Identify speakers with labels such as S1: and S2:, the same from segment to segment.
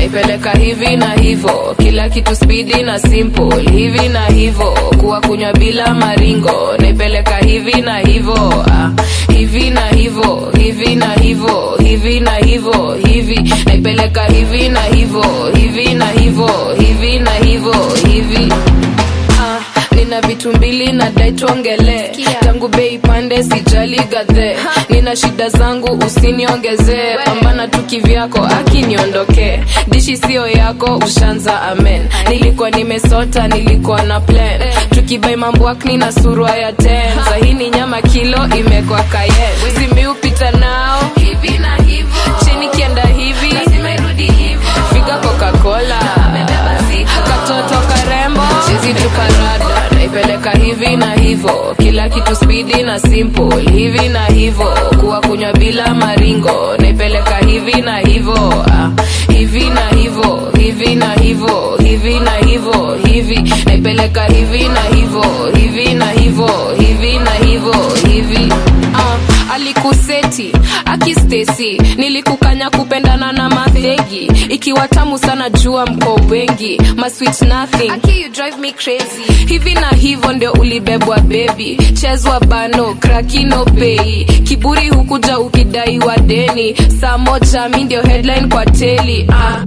S1: naipeleka hivi na hivo kila kitu spidi na simple hivi na hivo kuwa kunywa bila maringo naipeleka hivi na hivo ah, hivi na hivo hivi na hivo hivi na hivo hivi naipeleka hivi na hivo hivi na hivo hivi na hivo hivi Ah, nina vitu mbili na dai tuongele tangu bei pande sijali gadhe nina shida zangu usiniongezee pambana tu kivyako akiniondokee dishi sio yako ushanza amen nilikuwa nimesota nilikuwa na plan tukibai mamboakni na surwa ya ten sahini nyama kilo imekwa kayen simiupita nao hivi na hivo chini kienda hivi figa coca-cola katoto karembo chizi tuparada naipeleka hivi na hivo kila kitu spidi na simple hivi na hivo kuwa kunywa bila maringo naipeleka hivi na hivo ah, hivi na hivo hivi na hivo hivi na hivo hivi naipeleka hivi na hivo hivi na hivo hivi na hivo hivi ah, alikuseti akistesi nilikukanya kupendana na mafegi ikiwa tamu sana jua mko wengi masweet nothing Aki, you drive me crazy hivi na hivyo ndio ulibebwa bebi chezwa bano krakino pei kiburi hukuja ukidaiwa deni saa moja mi ndio headline kwa teli ah.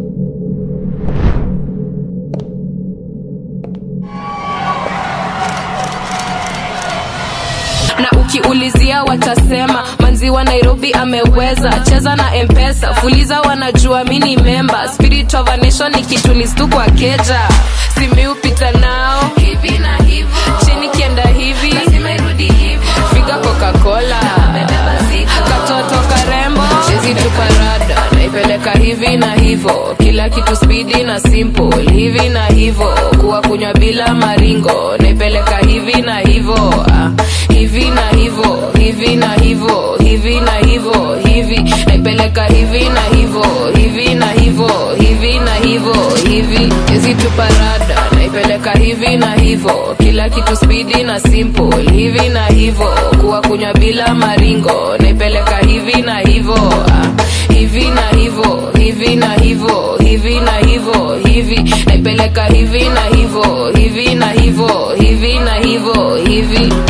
S1: na ukiulizia watasema manzi wa nairobi ameweza cheza na mpesa fuliza wanajua mini memba spirit of a nation ikitulistu kwa keja simiupita nao hivi na hivo chini kienda hivi figa coca-cola katoto karembo chezi tuparada naipeleka hivi na hivo kila kitu spidi na simple hivi na hivo kuwa kunywa bila maringo naipeleka hivi na hivo ah, hivi na hivo hivi na hivo hivi na hivo hivi naipeleka hivi na hivo hivi na hivo hivi na hivo hivi hizi tuparada naipeleka hivi na hivo kila kitu spidi na simple hivi na hivo kuwa kunywa bila maringo naipeleka hivi na hivo ah, hivi na hivo hivi na hivo hivi na hivo hivi naipeleka hivi na hivo hivi na hivo hivi na hivo hivi